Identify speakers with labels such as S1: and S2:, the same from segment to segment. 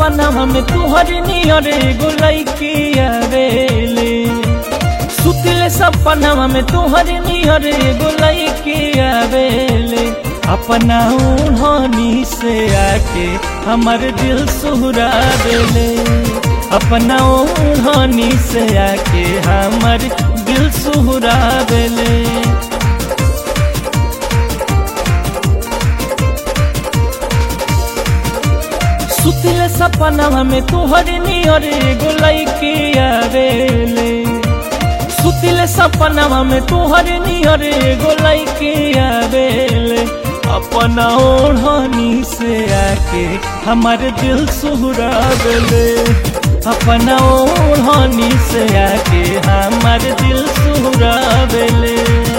S1: सपना में तुहर नियर एगो लइकी आवेले सुतले सपना में तुहर नियर एगो लइकी आवेले अपना ओढ़नी से आके हमर दिल सुहरा देले अपना ओढ़नी से आके हमर दिल सुहरा देले सुतले सपना में तुहर नियर एगो लइकी आवेले सुतले सपना में तुहर नियर एगो लइकी आवेले अपना ओढ़नी से आके हमार दिल सुहरा देले अपना ओढ़नी से आके हमार दिल सुहरा देले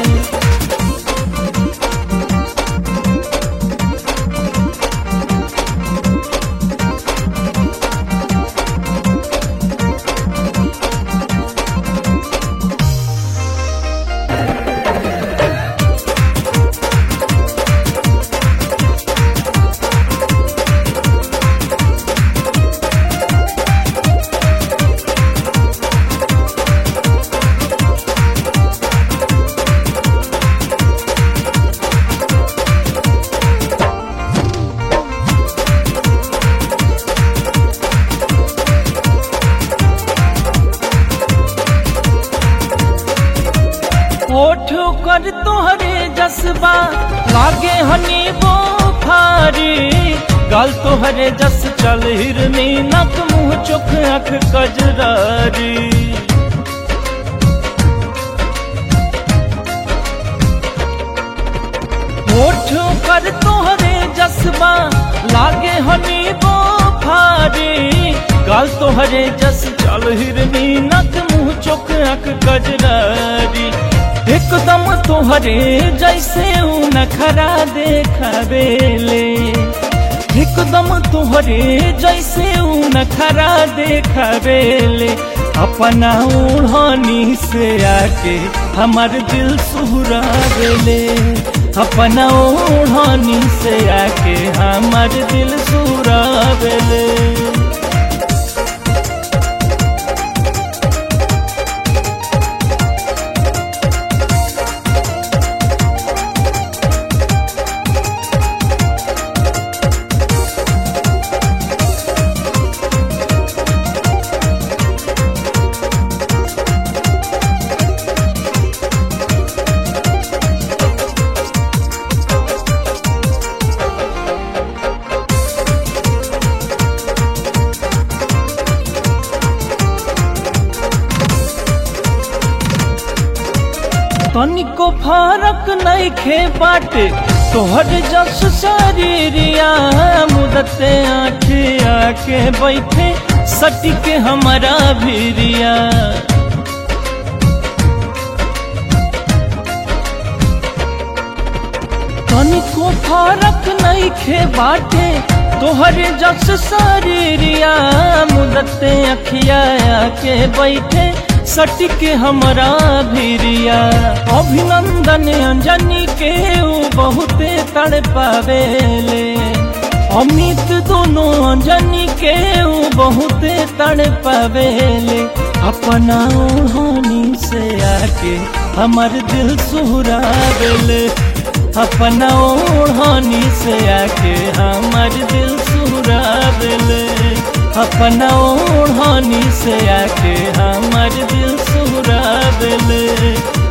S1: ओठ कर तोहरे जसबा लागे हनी बोखारी गल तोहरे जस चल हिरनी नक मुंह चोख अख कजरारी ओठ कर तोहरे जसबा लागे हनी बोखारी गल तोहरे जस चल हिरनी नक मुंह चोख अख कजरारी एकदम तोहरे जैसे ऊ नखरा देखावेले एकदम तोहरे जैसे ऊ नखरा देखावेले अपना ओढ़नी से आके हमार दिल सुहरा देले अपना ओढ़नी से आके हमार दिल सुहरा देले तनिको फरक नहीं खे बाटे तोहर जस शरीरिया मुदते आखे आके बैठे सटी के हमारा भीरिया तनिको फरक नहीं खे बाटे तोहर जस शरीरिया मुदते अखिया आके बैठे सटिक हमरा भीरिया अभिनंदन अंजनी के ऊ बहुते तड़ पावेले अमित दोनों अंजनी के ऊ बहुते तड़ पावेले अपना ओढ़नी से आके हमर दिल सुहरा देले अपना ओढ़नी से आके हमर दिल सुहरा देले अपना ओढ़नी से आके हमर दिल सुहरा देले